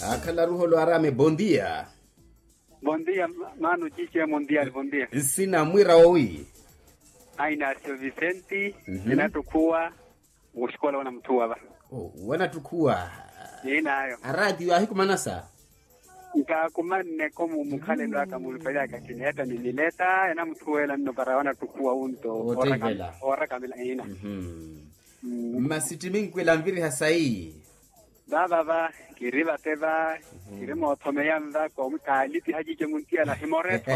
akhala ruho lwarame bom dia Bom dia, mano, chiche mundial, bom dia. sina mwira wowi Ai Inácio Vicente, Mhm. ninatukuwa uxikola wana mtuwa ba. oh, wana tukhuwa Ninayo. aradio ahikumanasa Nkakumanne komu mukhalendo aka mulipelea kakini hata ninileta ena mtuwela nno para wana tukuwa unto. Otegela. Ora kam- Ora kamila ina. Mhm. Mm. masitiminkwela mviri hasai Baba ba kiriba teba kirimo otomeyanda ko mukaliti hajije muntia la himoreto.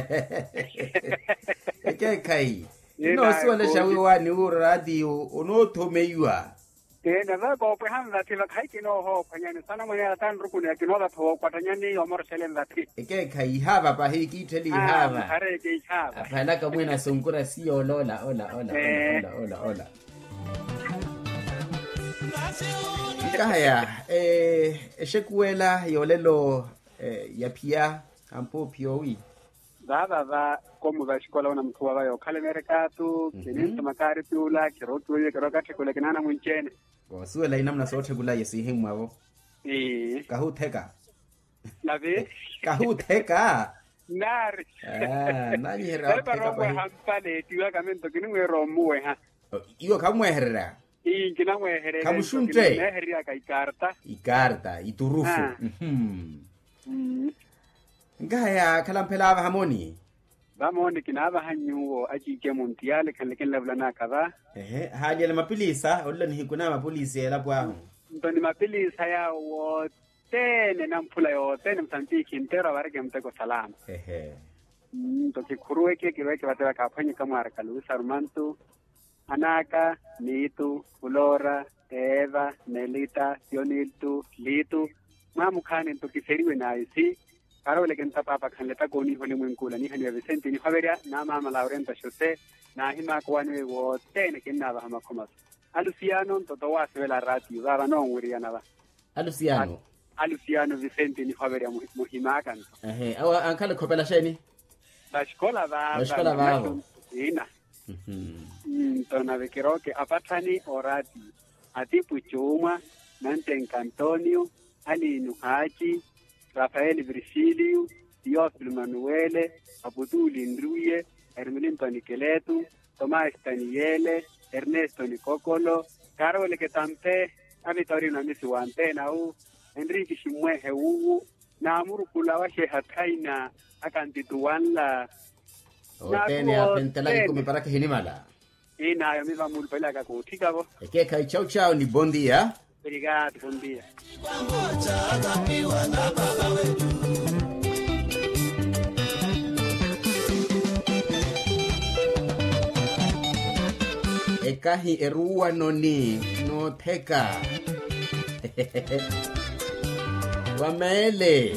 ekekai Yena, inosiwalesha kodi. wiwani uradio unothomeiwa Tena ba ko pe handa tila kai kino ho panyani sana mwenye tan rukuni akinola to kwatanyani omor selen dati. ekekai ihava pahikiitheli ihava Hare ke ihaba. aphalaka mwena sonkura siyolola ola ola Eh. ola ola ola nkaya eh exekuwela yolelo eh yaphiya ampo phiowi Baba ba komu ba shikola wana mtu wa yo kale merkatu kinin tamakari piula kirotu ye kiroka tekule kinana munchene. wasuwela inamna soothekula yesihe mwavo Eh kahutheka labe kahutheka nari. Ah, nani hera Bale wapheka baromwe pahi. hampale tiwa kamento kini mwe romuwe ha. iyo kamweherera Ingina mwe here. Kabushunte. Neheri akaikarta. ikarta iturufu Ah. Mhm. Mm. nkaya khala mphela ava hamoni Bamoni kinaba hanyuo ajike muntiale kanleken leblana kadha. ehe haliele mapilisa olila nihikuna mapulisi elapho aho Ntoni mapilisa ya wotene na mphula yotene msantiki ntero abareke mteko salama. ehe to kikhuruweke kiweke vatela kaphwanyika mwari kalusa rumantu anaka nitu ulora eva nelita sioniltu litu mwamukhani nto kiseriwe nayo si karaweleke ntapapa khanle takoni hole mwenkula nihani ya Vicente ni haberia na mama Laurenta Jose na hima kwani wotene kinaba hamakhomaso aluciano ntoto wasewela radio baba nongwiriyana ba alusiano aluciano Vicente ni haberia muhimaka nto ehe awa ankhala khopela sheni Bashikola baba. Bashikola babo. Ina. Mhm. Mm, Tona vekeroke apathani orati. Atipu chuma, Nantenka Antonio, Alinu Haji, Rafael Virgilio, Teofilo Manuele, Abuduli Ndruye, Hermelinto Nikeletu, Tomás Daniele, Ernesto Nicocolo, Carole Ketampe, Avitorino Misi Wantena u, Enrique Shimwehe uwu, na amurukula washe hataina akantituwanla otene Nakuwo, aphentelake tene. kumi parake hinimala inayo miva mulipeleka kuthikavo ekekai chau chau ni bom dia obrigado bom dia ekahi eruwa noni notheka wamele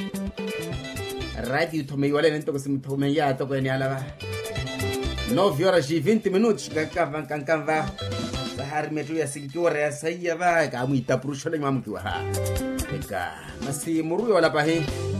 radio thomeiwale nentoko simthomeya toko eni alava 9 horas e 20 minutos kankava kankava sahari metu ya sikitiwara ya saiya va kamuitapurusholeng mamukiwa ha eka masi muruyo wala pahi